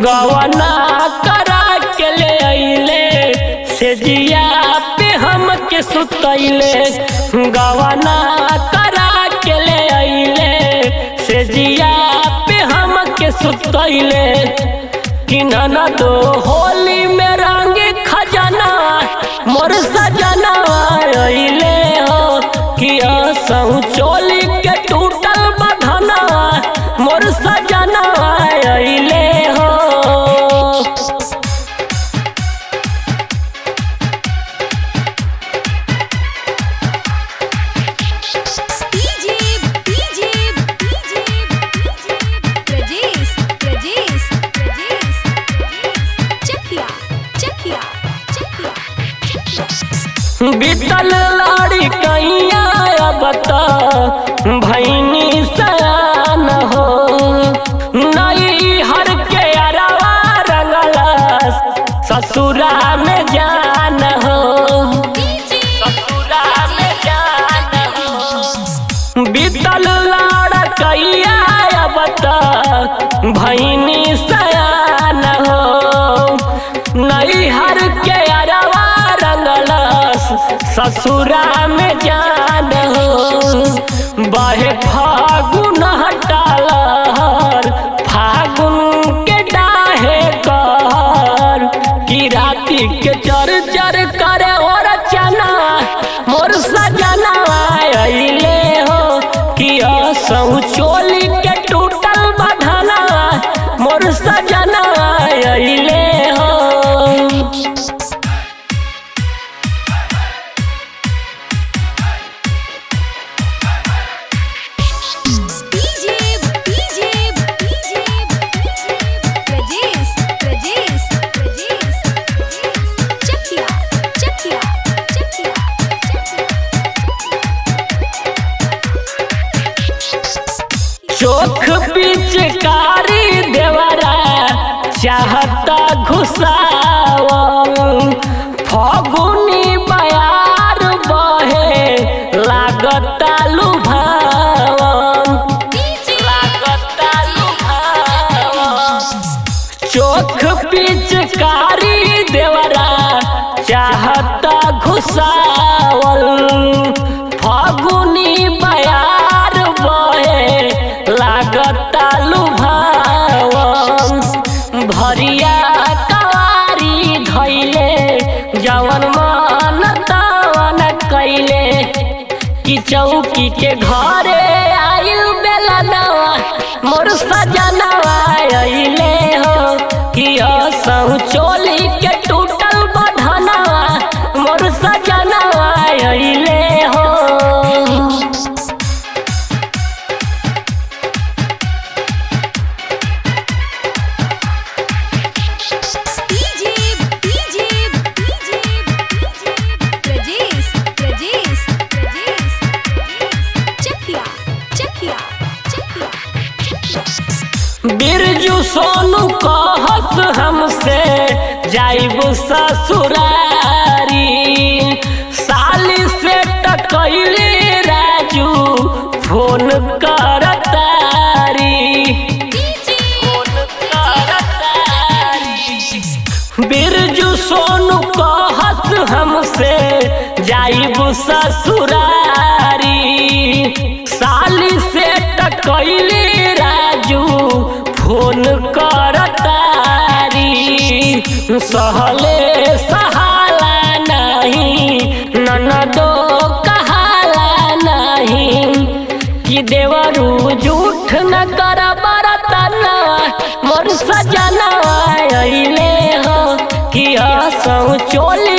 गवना करा के ले अइले से जिया पे हम के सुतैले गवना करा के ले अइले से जिया पे हम के सुतैले कि न दो होली में रंग खजाना मोर सजना अइले हो कि असहु चोली के टूटल बधना मोर सजना अइले हो DJ DJ DJ Prajesh Prajesh Prajesh Chakiya Chakiya Chakiya बीतल लाड़ी कैया अब त भैनी सयान हो नई हर के अरवा रंगलस ससुरा में जान हो ससुरा में जान हो बीतल लाड़ कैया अब त भैनी सयान हो नई हर के अरवा रंगलस ससुरा में जान हो बहे फागुन हटालर फागुन के डाहे कर की राती के चर चर करे और चना मोर सजना अइले हो कि असहु चोली के टूटल बधना मोर सजना अइले हो DJ DJ DJ Prajesh Prajesh Prajesh Chakiya Chakiya Chakiya चोख पिचकारी देवरा चाहता घुसाव फगुनी बयार बहे लागता लुभावन लागता लुभावन चोख पिचकारी देवरा चाहता घुसावल फागुनी बयार बहे लागता लुभावन भरिया कवारी धैले जवन मन तवन कैले कि चौकी के घरे आइल बेलनवा मोर सजनवा अइले हो कि असहु चोली के टूटल बधनवा मोर सजनवा अइले हो DJ DJ DJ Prajesh Prajesh Prajesh Chakiya Chakiya Chakiya Birju Sonu कहत हमसे जाइब ससुरारी साली से टकैले राजू फोन करतारी फोन करतारी बिरजू सोनू कहत हमसे जाइब ससुरारी साली से टकैले राजू फोन करतारी सहले सहाला नहीं ननदो कहाला नहीं कि देवरू झूठ न कर बरतना मोर सजना अइले हो कि हसौ चोली